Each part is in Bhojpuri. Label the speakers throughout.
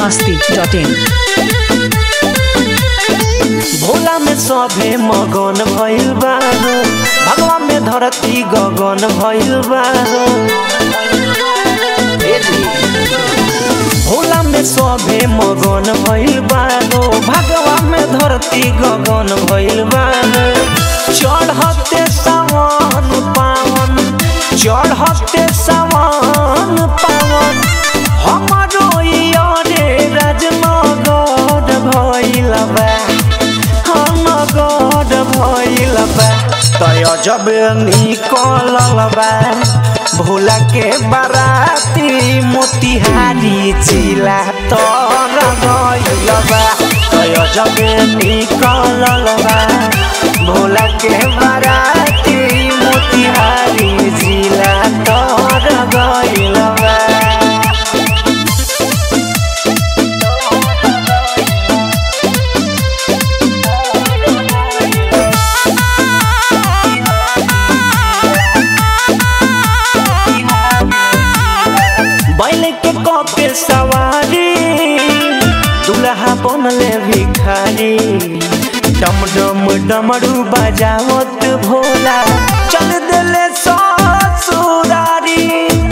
Speaker 1: masti.in
Speaker 2: भोला में सभे मगन भइल बा भगवान में धरती गगन भइल बा भोला में सभे मगन भइल बा भगवान में धरती गगन भइल बा चढ़ते सावन पावन चढ़ते सावन पावन हमारो यारे राजनगर भइल बा नगद भइल बा तय जब निकलल बा भोला के बाराती मोतिहारी जिला तर गइल बा तय जब निकलल बा भोला के बाराती मोतिहारी जिला तर गइल बा बैल के कपे सवारी दुल्हा बनले भिखारी डम डम डमरू बजावत भोला चल दिले ससुरारी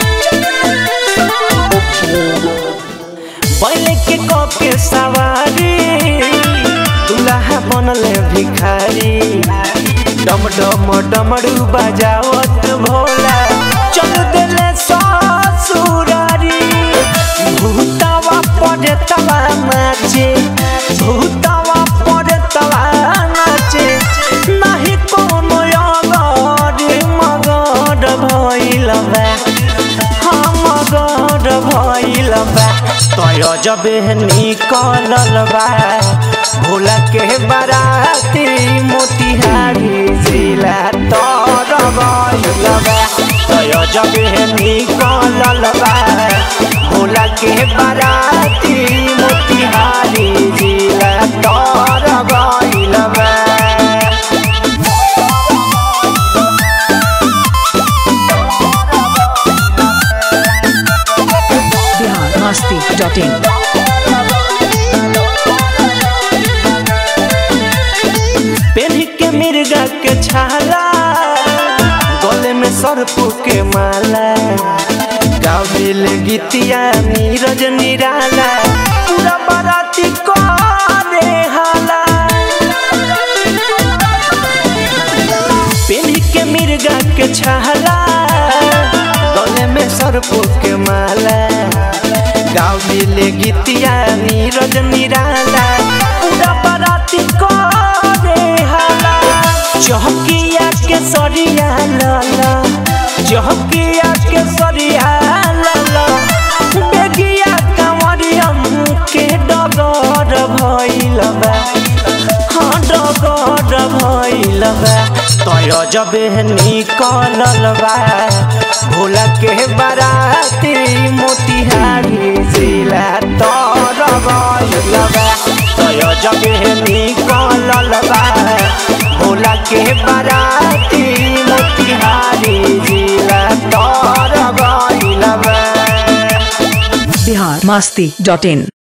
Speaker 2: बैल के कपे सवारी दुल्हा बनले भिखारी डम डम डमरू बजावत भोला चल दिले ससुरारी भूतावा पड़े तवा नाचे भूतावा पड़े तवा नाचे नहीं कोनो अगड़ मगड़ भइल बा हम मगड़ भइल बा तय जब निकलल बा भोला के बाराती मोतिहारी जिला तर गइल बा तय जब निकलल बा भोला के बाराती मोतिहारी जिला तर गइल बा
Speaker 1: Bihar masti.in
Speaker 2: पेन्ही के मिर्गा के छाला गले में सर्प के माला गाविल गीतिया नीरज निराला पूरा बाराती को रे हाला पेन्ही के मिर्गा के छाला गले में सर्प के माला गाविल गीतिया नीरज निराला पूरा बाराती को रे हाला चौकिया के सरिया लाला चौकिया के सरिया लाला बेगिया कंवरियम के डगर भइल बा हाँ डगर भइल बा तय जब निकलल बा भोला के बाराती मोतिहारी जिला तर गइल बा तय जब निकलल बा भोला के बाराती मोतिहारी जिला तर गइल बा
Speaker 1: Bihar masti.in